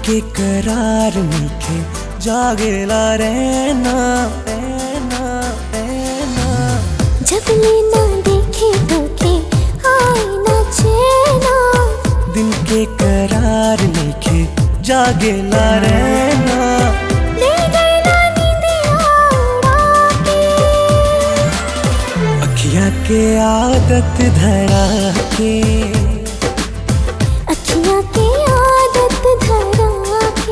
के करार मीठे जागेला रहना रहना रहना जब लेना देखे तो के आए ना चैना दिन के करार मीठे जागेला रहना ले गई ना नींदिया उड़ा के अखियाँ के आदत धरा के अखियाँ की आदत धरा के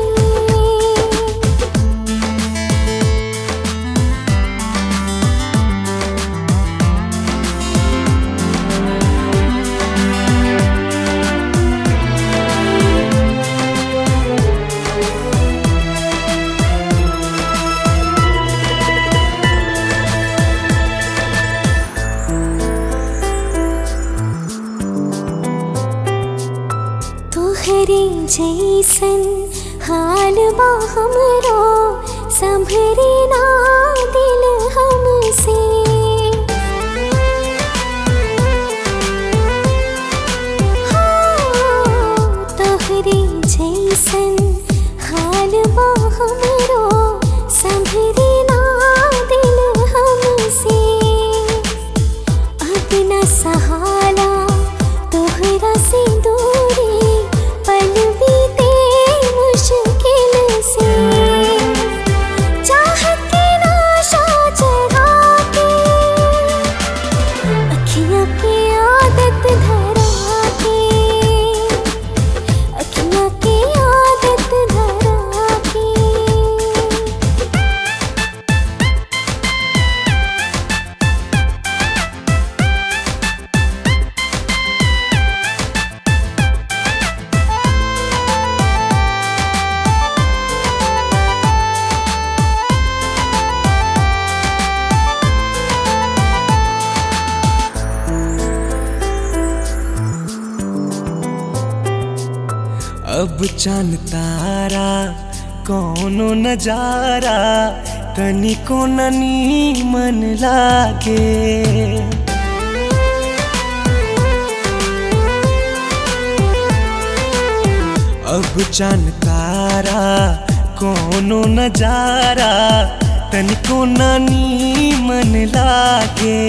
तोहरे जैसन हाल बा हमरो संभरे ना दिल हमसे हाँ, तोहरे जैसन हाल बा हमरो संभरे ना दिल हमसे अपना सहारा तोहरा से दूरी पल बीते मुश्किल से चाहत की नाशा चढ़ा के अखियाँ की आदत धरा के अखियाँ की आदत धरा के अब चांद तारा कौनो नजारा तनिको ननी मन लागे अब चांद तारा कौनो नजारा तनिको नानी मन लागे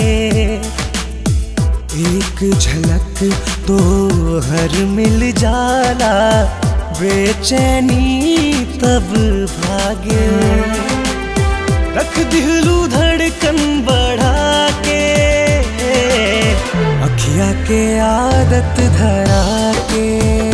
एक झलक तो हर मिल जाला बेचैनी तब भागे रख दिलू धड़कन बढ़ा के अखिया के आदत धरा के